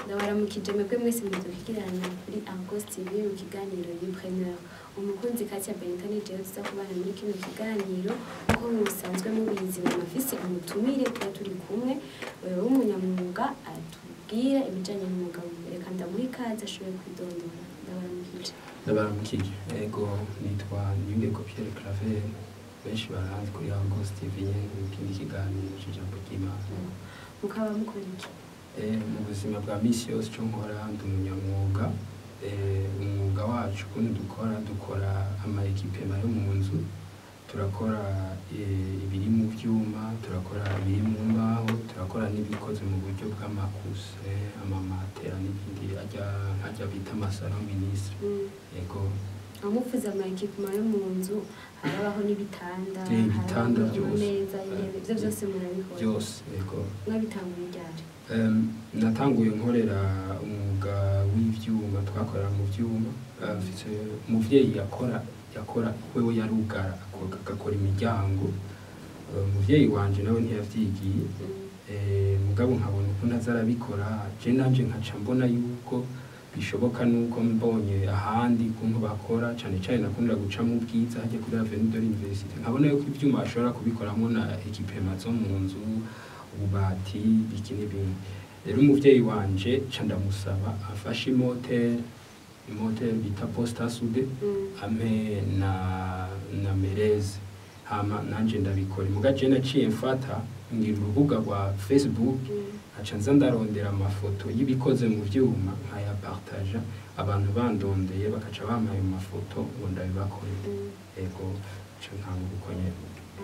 ndabaramukije mwebwe mwese mudukikirana kuri Argos TV mu kiganiro Yipreneur umukunzi Katia Benitani jewe tuza kubana muri kino kiganiro uko musanzwe mubizi mu mafisi umutumire tuba turi kumwe wewe w'umunyamwuga atubwira ibijanye n'umwuga wiwe reka ndamuha ikaze ashoboye kwidondora ndabaramukije ndabaramukije ego nitwa Nyungeko Pierre Claver benshi baranzi kuri Argos TV nyene mu kindi kiganiro c'ijambo ry'Imana mukaba mukora iki Eh, mu buzima bwa misi yose cyo nkora ndi umunyamwuga Eh, umwuga wacu ukuntu dukora dukora ama ekipema yo mu nzu turakora eh, ibiri mu vyuma turakora ibiri mu mbaho turakora n'ibikoze mu buryo bw'amakuse amamatera n'ibindi ajya ajya bita amasaro ministre Mm. ego amufuze ama equipment yo mu nzu harabaho n'ibitanda Eh, ibitanda harabaho byose. amameza intebe ivyo vyose murabikora byose ego mwabitanguye ryari Em, natanguye nkorera umwuga w'ivyuma twakorera mu vyuma Eh, mfise umuvyeyi yakora yakora wewe yarugara ako- agakora imiryango Eh, umuvyeyi wanje nawe ntiyavyigiye Mm. Eh, mugabo nkabona ukuntu aza arabikora je nanje nkaca mbona yuko bishoboka nuko mbonye ahandi ukuntu bakora cane cane nakundira guca mu bwiza hajya kuri avenue de l'université nkabona yuko ivyuma bashobora kubikoramwo na ekipema zo mu nzu ububati biki n'ibindi rero umuvyeyi wanje ca ndamusaba afashe imoteri imoteri bita posta sude Mm. ampe na na mereze hama nanje ndabikora muga je naciye mfata ngira urubuga rwa facebook Mm. aca nza ndarondera amafoto y'ibikoze mu vyuma nkayapartaja abantu bandondeye bakaca bampa ayo mafoto ngo ndabibakorere Mm. ego ca nkanga uko nyene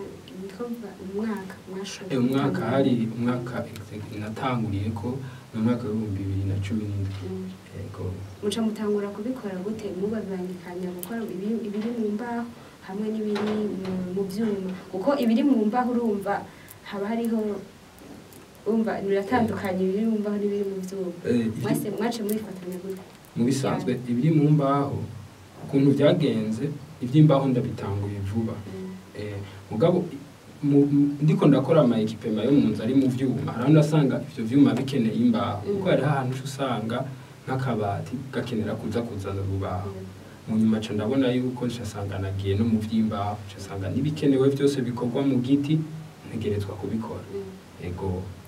Ndumva umwaka mwashoboye Eh, umwaka gutangura. hari umwaka exe- natanguriye ko mu mwaka w'ibihumbi bibiri na cumi n'indwi Mm. ego muca mutangura kubikora gute muba bibangikanya gukora ibiri ibiri mu mbaho hamwe n'ibiri mu- mu vyuma kuko ibiri mu mbaho urumva haba hariho urumva biratandukanye ibiri mu mbaho n'ibiri mu vyuma Eh, ivy- mwese mwace mubifatanya gute mu bisanzwe ibiri mu mbaho ukuntu byagenze iby'imbaho ndabitanguye vuba Mm. Eh, mugabo mu- mu- ndiko ndakora ama ekipema yo mu nzu ari mu vyuma hariho ndasanga ivyo vyuma bikeneye imbaho Mm. kuko hariho ahantu uca usanga nk'akabati gakenera kuza kuzana urubaho mu nyuma ca ndabona yuko ncasanga nagiye no mu vy'imbaho ncasanga n'ibikenewe vyose bikorwa mu giti ntegerezwa kubikora Mm. ego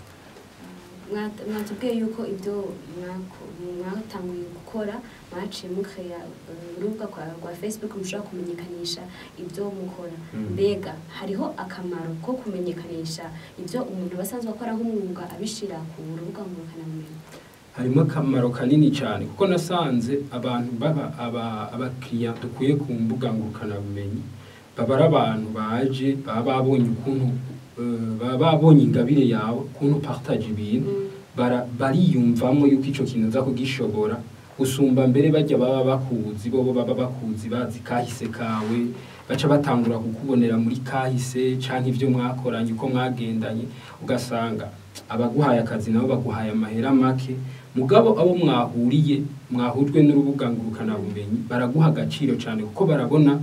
Mwat- mwatubwiye yuko ibyo mwako- mwatanguye gukora mwaciye mukaya urubuga kwa- rwa facebook mushobora kumenyekanisha ibyo mukora Mm. mbega hariho akamaro ko kumenyekanisha ibyo umuntu aba asanzwe akora nk'umwuga abishira ku rubuga ngurukanabumenyi harimo akamaro kanini cyane kuko nasanze abantu baba aba- abakiriya dukwiye ku mbuga ngurukanabumenyi baba ari abantu baje baba babonye ukuntu eh, baba babonye ingabire yawe ukuntu partage ibintu Mm. bara- bariyumvamo yuko ico kintu uza kugishobora usumba mbere bajya baba bakuzi bobo baba bakuzi bazi kahise kawe baca batangura kukubonera muri kahise canke ivyo mwakoranye uko mwagendanye ugasanga abaguhaye akazi nabo baguhaye amahera make mugabo abo mwahuriye mwahujwe n'urubuga ngurukanabumenyi baraguha agaciro cyane kuko barabona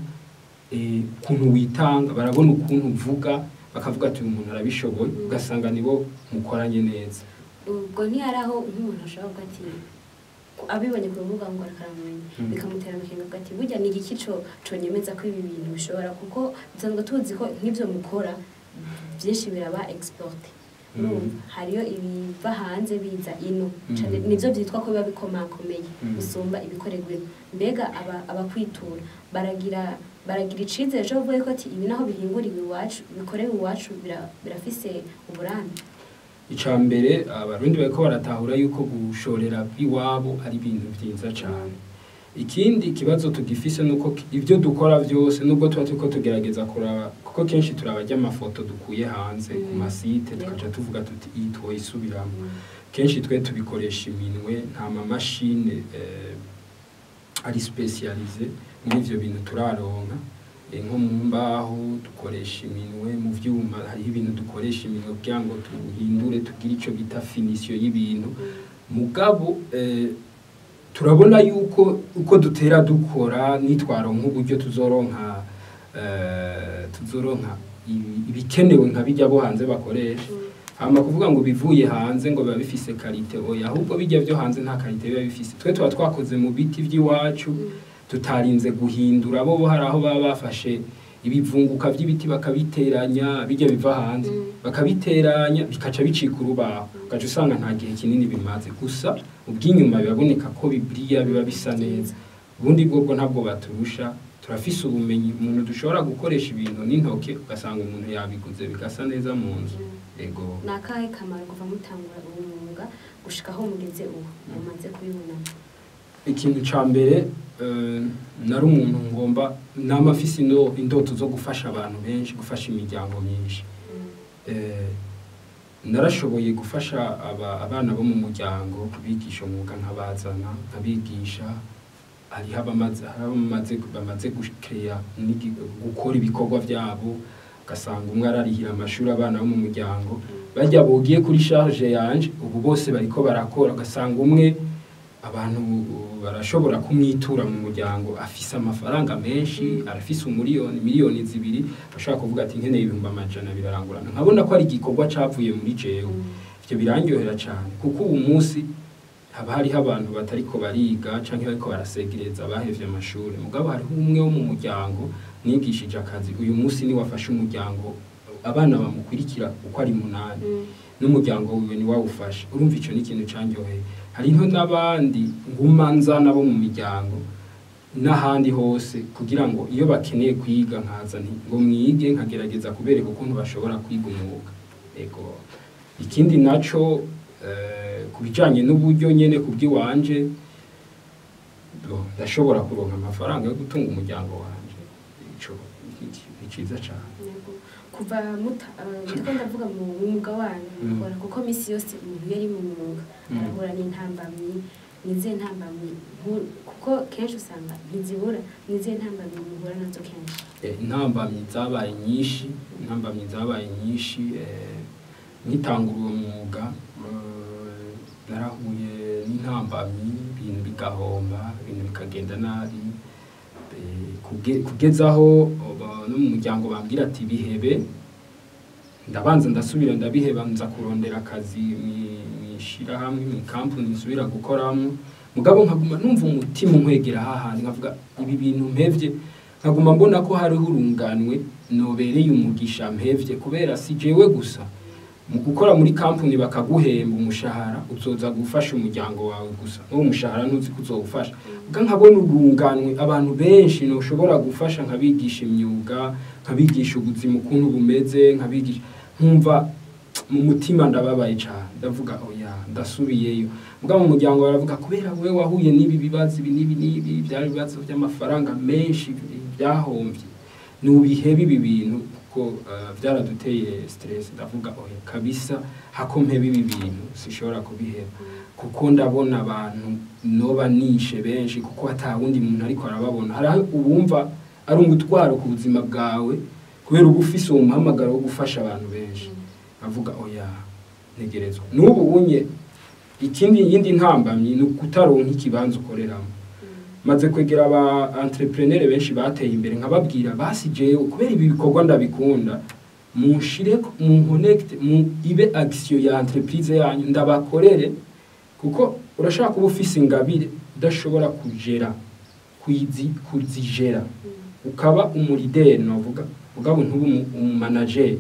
eh, ukuntu witanga barabona ukuntu uvuga bakavuga ati uyu muntu arabishoboye ugasanga nibo mukoranye neza ubwo ntihari aho nk'umuntu ashobora kuvuga ati ku- abibonye ku rubuga ngurukanabumenyi Mm. bikamutera amakenga avuga ati burya ni igiki co- conyemeza ko ibi bintu bishobora kuko dusanzwe tuzi ko nk'ivyo mukora byinshi biraba exporte Mm. urumva hariyo ibiva hanze biza ino Mm. cane nivyo vyitwa ko biba bikomakomeye Mm. gusumba ibikorerwa ino mbega aba- abakwitura baragira baragira icizere co kuvuga ko ati ibi naho bihinguriwe iwacu bikorewe iwacu bira- birafise uburambe icya mbere abarundi bariko baratahura yuko gushorera iwabo ari ibintu byiza cyane ikindi kibazo tugifise nuko ki- ibyo dukora byose nubwo tuba turiko tugerageza kuraba kuko kenshi turabajya amafoto dukuye hanze ku Mm. masite Yego. tukaca tuvuga tuti iyi twoyisubiramo kenshi twe tubikoresha iminwe nta mamashine eh, ari specialize muri ivyo bintu turaronka Eh, nko mu mbaho dukoresha iminwe mu vyuma hariho ibintu dukoresha iminwe kugira ngo tuhindure tugire ico bita finisiyo y'ibintu mugabo eh, turabona yuko uko dutera dukora nitwaronka uburyo tuzoronka eh, tuzoronka ibi- ibikenewe nka bijya bo hanze bakoresha hama kuvuga ngo bivuye hanze ngo biba bifise karite oya ahubwo bijya byo hanze nta karite biba bifise twe tuba twakoze mu biti by'iwacu tutarinze guhindura bo bo hari aho baba bafashe ibivunguka by'ibiti bakabiteranya bijya biva hanze Mm. bakabiteranya bikaca bicika urubaho ugaca usanga nta gihe kinini bimaze gusa ubw'inyuma biraboneka ko bibriya biba bisa neza ubundi bwobwo ntabwo baturusha turafise ubumenyi umuntu dushobora gukoresha ibintu n'intoke ugasanga umuntu yabiguze bigasa neza mu nzu ego ni akahe kamaro kuva mutangura uwo mwuga gushika aho mugeze ubu mumaze kubibonamo ikintu ca mbere eh, nari umuntu ngomba nama afise indo- indoto zo gufasha abantu benshi gufasha imiryango myinshi Eh, narashoboye gufasha aba- abana bo mu muryango kubigisha umwuga nkabazana nkabigisha hariho abamaze hariho abamaze bamaze gukeya gukora ibikorwa byabo ugasanga umwe ararihira amashuri abana bo mu muryango bajya bogiye kuri charge yanje ubu bose bariko barakora ugasanga umwe abantu barashobora kumwitura mu muryango afise amafaranga menshi arafise umuriyoni miliyoni zibiri bashobora kuvuga ati nkeneye ibihumbi amajana birarangurana nkabona ko ari igikorwa cavuye muri jewe ivyo birandyohera cane kuko ubu munsi haba hariho abantu batariko bariga canke bariko barasegereza bahevye amashuri mugabo hariho umwe wo mu muryango nigishije akazi uyu munsi ni wafashe umuryango abana bamukurikira uko ari munani n'umuryango wiwe ni wawufashe urumva ico ni ikintu candyoheye hariho n'abandi nguma nzana bo mu miryango n'ahandi hose kugira ngo iyo bakeneye kwiga nkaza nti ngo mwige nkagerageza kubereka ukuntu bashobora kwiga umwuga ego ikindi naco eh, ku bijanye n'uburyo nyene ku bw'iwanje bo, ndashobora kuronka amafaranga yo gutunga umuryango wanje ico ni- ni ciza cane Yego. kuva muta eh, ndiko ndavuga mu mwuga wanyu Mm. mukora kuko misi yose umuntu iyo ari mu mwuga Mm. arahura n'intambamyi nizihe ntambamyi nku- kuko kenshi usanga ntizibura nizihe ntambamyi muhura nazo kenshi Eh, intambamyi zabaye nyinshi intambamyi zabaye nyinshi eh, nkitangura uwo mwuga eh, narahuye n'intambamyi ibintu bigahomba ibintu bikagenda nabi eh, kuge- kugezaho oba- no mu muryango bambwira ati bihebe ndabanza ndasubira ndabiheba nza kurondera akazi mwi- mwishirahamwe mu kampuni nsubira gukoramo mugabo nkaguma numva umutima unkwegera hahandi nkavuga ibi bintu mpevye nkaguma mbona ko hariho urunganwe nobereye umugisha mpevye kubera si jewe gusa mu gukora muri kampuni bakaguhemba umushahara uzoza gufasha umuryango wawe gusa n'uwo mushahara ntuzi ko uzowufasha ubwo nkabona urunganwe abantu benshi noshobora gufasha nkabigisha imyuga nkabigisha ubuzima ukuntu bumeze nkabigisha nkumva mu mutima ndababaye cyane ndavuga oya ndasubiyeyo mbwa mu muryango baravuga kubera we wahuye n'ibi bibazo ibi n'ibi n'ibi byari ibibazo by'amafaranga menshi byahombye nubihebe ibi bintu kuko eh, byaraduteye stress ndavuga oya kabisa hako mpebe ibi bintu sishobora kubiheba kuko ndabona abantu noba nishe benshi kuko hata wundi muntu ariko arababona hari aho ubumva ari umutwaro ku buzima bwawe kubera uba ufise uwo muhamagaro wo gufasha abantu benshi avuga oya ntegerezwa n'ubu unye ikindi yindi ntambamyi ni ukutaronka ikibanza ukoreramo maze kwegera aba entrepreneur benshi bateye imbere nkababwira basi jewe kubera ibi bikorwa ndabikunda munshire mu connect mu ibe action ya entreprise yanyu ndabakorere kuko urashaka kuba ufise ingabire udashobora kugera kuzi kuzigera ukaba umurideri novuga ugabo ntuba umumanager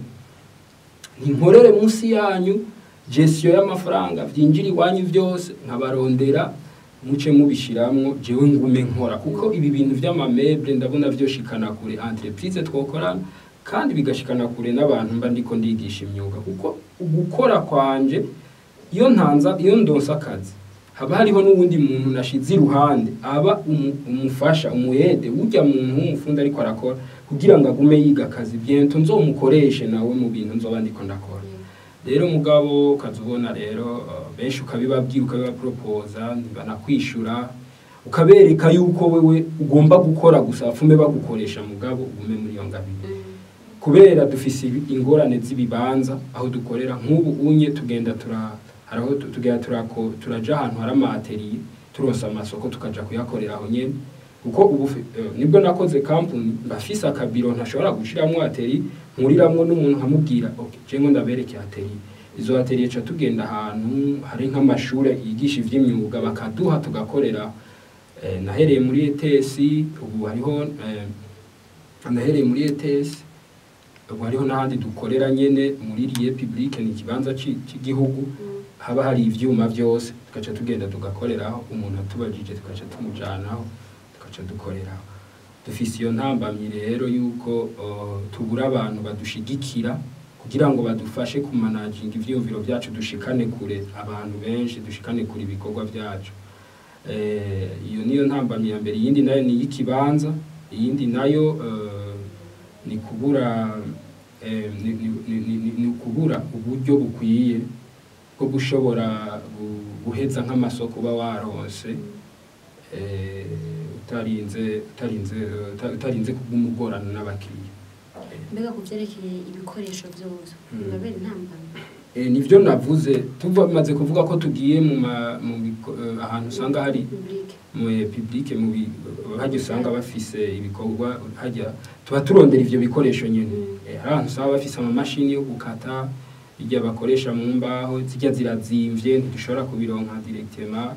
ntinkorere munsi yanyu gestion y'amafaranga vyinjira iwanyu vyose nkabarondera muce mubishiramwo jewe ngume nkora kuko ibi bintu vy'amameble ndabona vyoshikana kure entreprise twokorana kandi bigashikana kure n'abantu mba ndiko ndigisha imyuga kuko ugukora kwanje iyo ntanza iyo ndonsa akazi haba hariho n'uwundi muntu nashize iruhande aba umu- umufasha umuyede urya muntu w'umufundi ariko arakora kugira ngo agume yiga akazi biento nzomukoreshe nawe mu bintu nzoba ndiko ndakora rero mugabo ukazubona rero uh, benshi ukabibabwira ukabibaporopoza ntibanakwishura ukabereka yuko wewe ugomba gukora gusa bapfume bagukoresha mugabo ugume muri iyo ngabire kubera dufise ibi- ingorane z'ibibanza aho dukorera nk'ubu unye tugenda tura haraho tu- tugenda turako turaja ahantu hari amateriye turonsa amasoko tukaja kuyakorera aho nyene kuko ubu fi- eh, nibwo nakoze kampuni mbafise akabiro ntashobora gushiramwo ateri nkuriramwo n'umuntu nkamubwira okay jengo ndabereke ateri izo atelier ca tugenda ahantu hari nk'amashure yigisha ivy'imyuga bakaduha tugakorera eh, nahereye muri ETS ubu hariho eh, nahereye muri ETS ubu hariho n'ahandi dukorera nyene muri Rie Publique ni ikibanza ci- c'igihugu Mm. haba hari ivyuma vyose tugaca tugenda tugakoreraho umuntu atubajije tugaca tumujanaho tugaca dukoreraho dufise iyo ntambamyi rero yuko uh, tubura abantu badushigikira kugira ngo badufashe kumanaginga ivyiyumviro vyacu dushikane kure abantu benshi dushikane kure ibikorwa vyacu eh, iyo niyo ntambamyi ya mbere iyindi nayo ni iy'ikibanza iyindi nayo uh, ni kubura eh, ni, ni, ni, ni, ni ukubura uburyo bukwiye bwo gushobora gu- guheza nk'amasoko uba waronse eh, utarinze utarinze uta- utarinze kugumugorana n'abakiriya mbega ku vyerekeye ibikoresho vyose Mm. bibabera intambamyi Eh, nivyo navuze tumaze kuvuga ko tugiye mu ma- mu biko- eh, ahantu usanga hari Publique. mu public mu bi- hajya usanga bafise ibikorwa hajya tuba turondera ivyo bikoresho nyene Mm. Eh, hari ahantu usanga bafise amamashini yo gukata irya bakoresha mu mbaho zijya zirazimvye ntidushobora kubironka directement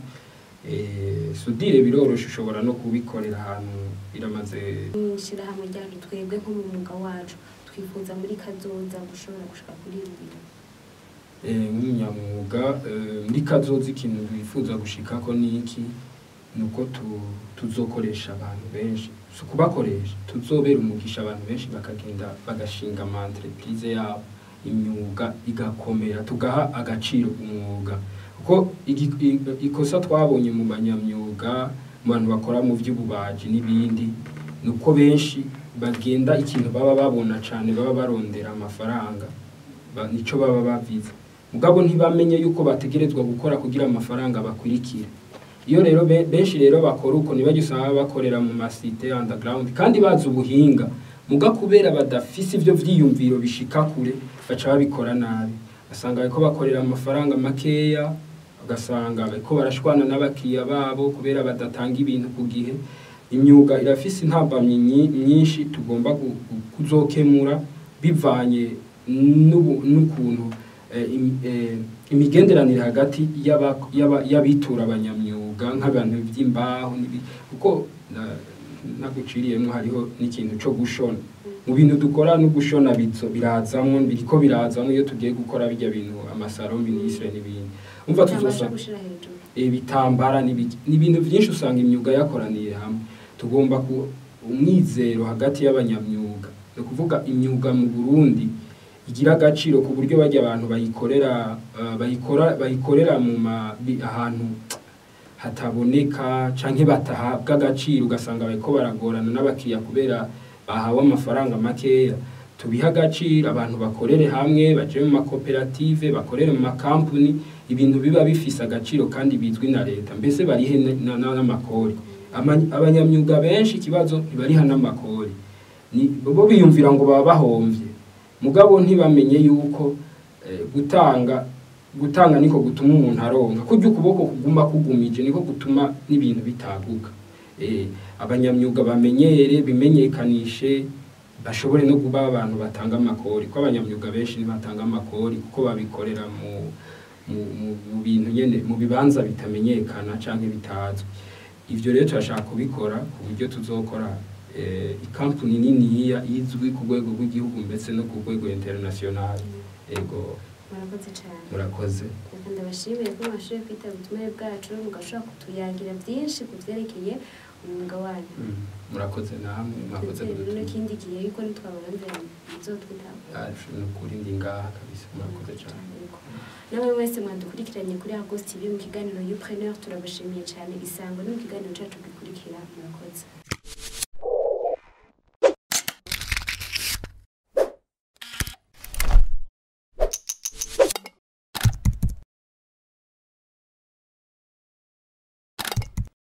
eh, sudire biroroshe ushobora no kubikorera ahantu biramaze mw'ishirahamwe ryacu twebwe nko mu mwuga wacu twifuza muri kazoza gushobora gushika kuri ibi bintu eh, nk'umunyamwuga eh, muri kazoza ikintu bifuza gushikako ni iki ni uko tu- tuzokoresha abantu benshi si ukubakoresha tuzobera umugisha abantu benshi bakagenda bagashinga ama entreprise yabo imyuga igakomera tugaha agaciro umwuga kuko igi- i- ikosa twabonye mu banyamyuga mu bantu bakora mu vy'ububaji n'ibindi ni uko benshi bagenda ikintu baba babona cane baba barondera amafaranga ba- nico baba bavize mugabo ntibamenye yuko bategerezwa gukora kugira amafaranga bakurikire iyo rero be- benshi rero bakora uko ntibajya usanga bakorera mu masite underground kandi bazi ubuhinga muga kubera badafise ivyo vyiyumviro bishika kure baca babikora nabi basanga bariko bakorera amafaranga makeya ugasanga bariko barashwana n'abakiriya babo kubera badatanga ibintu ku gihe imyuga irafise intambamyi nyi- nyinshi tugomba gu- gu- kuzokemura bivanye n'ubu- n'ukuntu eh, im- eh, imigenderanire hagati y'aba- y'aba- y'abitura abanyamyuga nk'abantu by'imbaho n'ibi- kuko na- naguciriyemo hariho n'ikintu co gushona mu bintu dukora no gushona bizo birazamwo biriko birazamwo iyo tugiye gukora bijya bintu amasaro ministre n'ibindi umva cyangwa tuzosa gushira hejuru ibitambara n'ibiki ni ibintu byinshi usanga imyuga yakoraniye hamwe tugomba ku umwizero hagati y'abanyamyuga ni ukuvuga imyuga mu Burundi igira agaciro ku buryo bajya abantu bayikorera eh, bayikora bayikorera mu ma bi- ahantu hataboneka canke batahabwa agaciro ugasanga bariko baragorana n'abakiriya kubera bahawe amafaranga makeya tubihe agaciro abantu bakorere hamwe baje mu makoperative bakorere mu makampuni ibintu biba bifise agaciro kandi bizwi na leta mbese barihe na- na- n'amakori Ama- abanyamyuga benshi ikibazo ntibariha n'amakori ni bo biyumvira ngo baba bahomvye mugabo ntibamenye yuko eh, gutanga gutanga niko gutuma umuntu aronka kurya ukuboko kuguma kugumije niko gutuma n'ibintu bitaguka eh, abanyamyuga bamenyere bimenyekanishe bashobore no kuba abantu batanga amakori ko abanyamyuga benshi ntibatanga amakori kuko babikorera mu mu, mu, mu bintu nyene mu bibanza bitamenyekana canke bitazwi ivyo rero turashaka kubikora ku buryo tuzokora eh, ikampuni niniya izwi ku rwego rw'igihugu ndetse no ku rwego international ego murakoze cyane murakoze reka ndabashimiye ko mwashoboye kwitaba ubutumire bwacu mugashobora kutuyagira byinshi ku byerekeye umwuga wanyu Mm, murakoze namwe mwakoze ndetse rero kudutumira. n'ikindi gihe yuko nitwabaranzira muzotwitaba Ah, ni ukuri ndi ngaha kabisa murakoze cyane namwe mwese mwadukurikiranye kuri Agos TV mu kiganiro Youpreneur turabashimiye cyane isango no mu kiganiro cyacu gikurikira murakoze